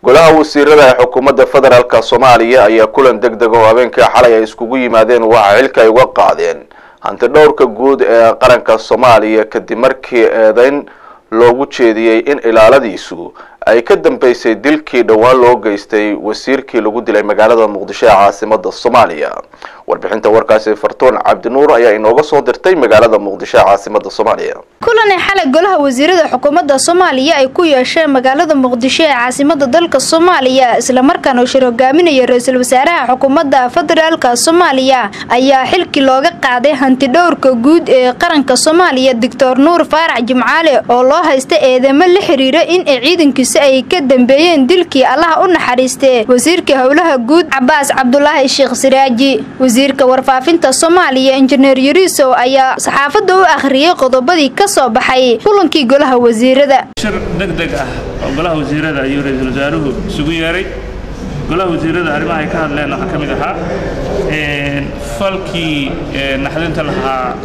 golaha wasiirada ee xukuumadda federaalk soomaaliya ayaa kulan deg deg oo habeenkii xalay ay iskugu yimaadeen waxa xilka ay uga qaadeen hanti dhowrka guud ee qaranka soomaaliya kadib markii eedeyn loogu jeediyey in ilaaladiisu ay ka dambeysay dilkii dhowaan loo geystay wasiirkii lagu dilay magaalada muqdisho ee caasimada soomaaliya warbixinta warkaasi fartuun cabdinuur ayaa inooga soo dirtay magaalada muqdisho ee caasimada soomaaliya kulanay xalay golaha wasiirada xukuumadda soomaaliya ay ku yeesheen magaalada muqdisho ee caasimada dalka soomaaliya islamarkaana uu shir hogaaminaya ra-iisul wasaaraha xukuumadda federaalka soomaaliya ayaa xilkii looga qaaday hanti dhowrka guud ee qaranka soomaaliya doctor nuur faarax jimcaale oo loo haysta eedamo la xiriira in ay ciidankiisa ay ka dambeeyeen dilkii allaha u naxariistee wasiirka howlaha guud cabaas cabdulaahi sheekh siraaji wasiirka warfaafinta soomaaliya injineer yariisow ayaa saxaafadda u akhriyey qodobadii ka soo baxay kulankii golaha wasiirada shir deg deg ah oo golaha wasiirada ayuu ra-iisul wasaaruhu isugu yeeray golaha wasiirada arrimaha ay ka hadleen waxaa ka mid ahaa falkii naxdinta lahaa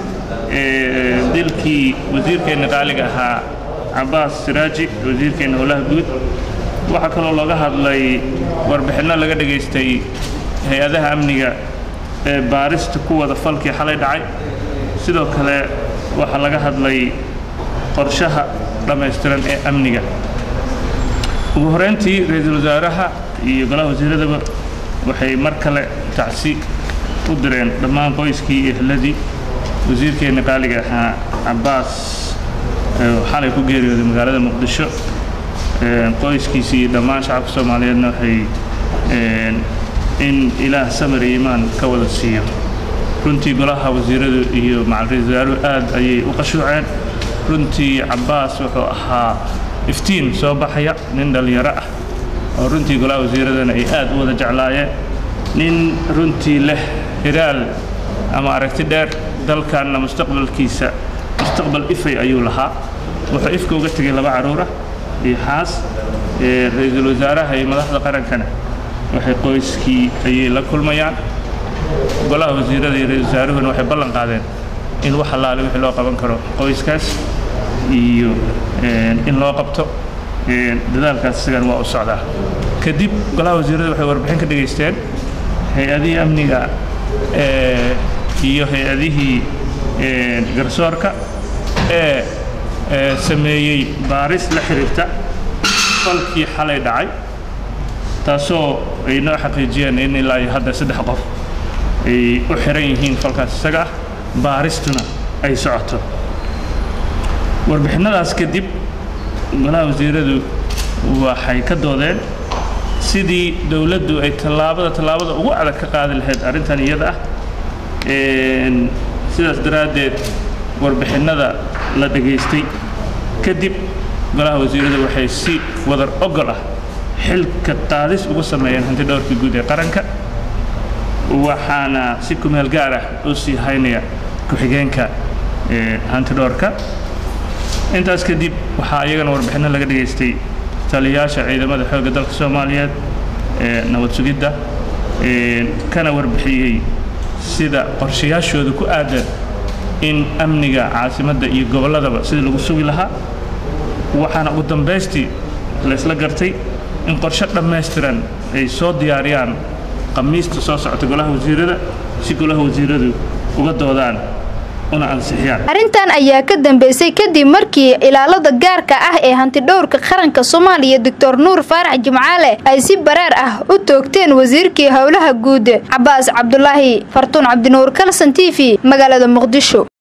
dilkii wasiirkeenna qaaliga ahaa cabaas siraaji wasiirkeenna howlaha guud waxaa kaloo looga hadlay warbixinno laga dhegaystay hay-adaha amniga ee baarista ku wada falkii xalay dhacay sidoo kale waxaa laga hadlay qorshaha dhammaystiran ee amniga ugu horeyntii ra-iisul wasaaraha iyo golaha wasiiradaba waxay mar kale tacsi u direen dhammaan qoyskii iyo ehladii wasiirkeenna qaaliga ahaa cabaas xalay ku geeriyooday magaalada muqdisho qoyskiisii iyo dhammaan shacabka soomaaliyeedna waxay in ilaah samir iyo imaan ka wada siiyo runtii golaha wasiiradu iyo macal ra-isul wasaaruhu aad ayay u qashuuceen runtii cabaas wuxuu ahaa iftiin soo baxaya nin dhallinyaro ah oo runtii golaha wasiiradana ay aad u wada jeclaayeen nin runtii leh hiraal ama aragti dheer dalkanna mustaqbalkiisa mustaqbal ifay ayuu lahaa wuxuu ifka uga tegay laba carruur ah iyo xaas ra-iisul wasaaraha iyo madaxda qarankana waxay qoyskii ayay la kulmayaan golaha wasiirada iyo ra-isul wasaaruhuna waxay ballan qaadeen in wax allaale wixii loo qaban karo qoyskaas iyo in loo qabto dadaalkaas isagan waa u socdaa kadib golaha wasiirada waxay warbixin ka dhegaysteen hay-adihii amniga iyo hay-adihii garsoorka ee sameeyey baaris la xiriirta falkii xalay dhacay taasoo ay noo xaqiijiyeen in ilaa iyo hadda saddex qof ay u xiran yihiin falkaas isaga ah baaristuna ay socoto warbixinadaas kadib golaha wasiiradu waxay ka doodeen sidii dowladdu ay tallaabada tallaabada ugu adag ka qaadi lahayd arrintan iyada ah sidaas daraaddeed warbixinada la dhegaystay kadib golaha wasiiradu waxay si wadar ogol ah xilka qaadis ugu sameeyeen hanti dhowrka guud ee qaranka waxaana si kumeel gaar ah u sii haynaya ku-xigeenka hanti dhowrka intaas kadib waxaa iyagana warbixinno laga dhegaystay taliyayaasha ciidamada xoogga dalka soomaaliyeed ee nabad sugidda kana warbixiyey sida qorshayaashooda ku aadan in amniga caasimadda iyo gobolladaba sidii lagu sugi lahaa waxaana ugu dambaystii laysla gartay in qorshe dhammaystiran ay soo diyaariyaan khamiista soo socota golaha wasiirada si golaha wasiiradu uga doodaan una ansixiyaan arrintan ayaa ka dambeysay kadib markii ilaalada gaarka ah ee hantidhowrka qaranka soomaaliya doctor nuur faarax jimcaale ay si bareer ah u toogteen wasiirkii howlaha guud cabaas cabdulaahi fartuun cabdinuur kalson t v magaalada muqdisho